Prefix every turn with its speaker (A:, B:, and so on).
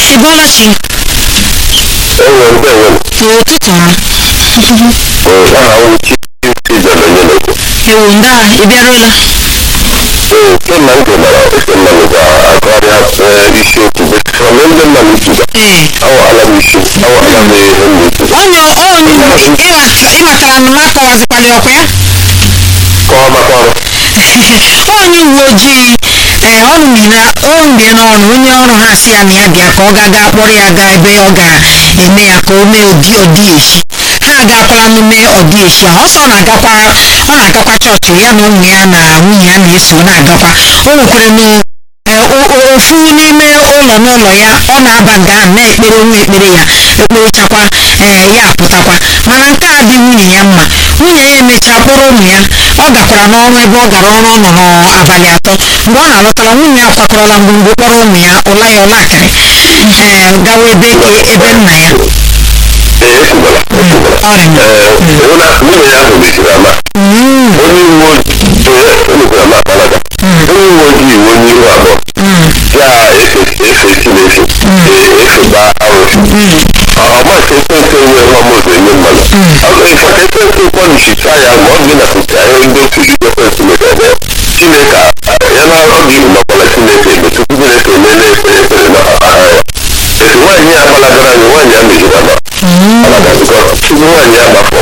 A: ị bọọla chi
B: enwe ndị enwe
A: n'ụtụtụ ọma
B: aha nwuchi isi jere nye n'okwu
A: ewu ndị a ị bịaruola
B: ee kemgbe m gụmara ese mmanụ ga-agụgharịa ee, isiokwu bekara ndị mmanụ ijuga
A: ee
B: awaala m isi awaala m ihe m na-ejuga
A: onye onye ịmatara na m akọwazikwala ọkwa ya
B: kọwa maka ọrụ
A: onye uwe ojii ee ọ mụmina o mie n'ọrụ onye ọrụ ha si ya na ya bịa ka ọ ga-aga kpọrọ ya gaa ebe ọ ga-eme ya ka o mee ụdị ọdị echi ha agakwala n'ime ọdị echi a ọsọ ọ na-agakwa ọ na-agakwa chọọchị ya na ụmụ ya na nwunye ya na-eso na-agakwa o nwekwara na ee, o- o- ofu n'ime ụlọ n'ụlọ ya ọ na-aba nga ahụ na-ekpere nwa ekpere ya ekperechakwa ee ya apụtakwa mana nke a dị nwunye ya mma nwunye ya emechaa kpọrọ ụmụ ya ọ gakwara n'ọrụ ebe ọ gara ọrụ ọ nọ n'abalị atọ mgbe ọ na-alọtara nwunye ya kwakọrọla mgbumgbe kpọrọ ụmụ ya ụla ya ọlakịrị ee gawa ebe ke- ebe nna ya
B: ee ekwubala ekwubala
A: ọrịa
B: ee ụna nwunye ya ahụ mechiri ama onye uwe ojii ee emekwara m akpalaga onye uwe ojii iwe onye ihu abụọ ya efe efe chineke ee efeba arụsị ọmasị ekwentị enwe ọmụzụ enye mmanụ ịfaka ekwentị kwanichicha ya ma ọ gị napụta ihe ndị otu ekwentị mekere chineke ya na ọ gị makwala chineke ebe tupu chineke emele ekpere ekpere na aha ya etu nwaanyị ya gbalagara anyị nwaanyị ya mejiri ama alagazikọ tupu nwaanyị ya gbapụ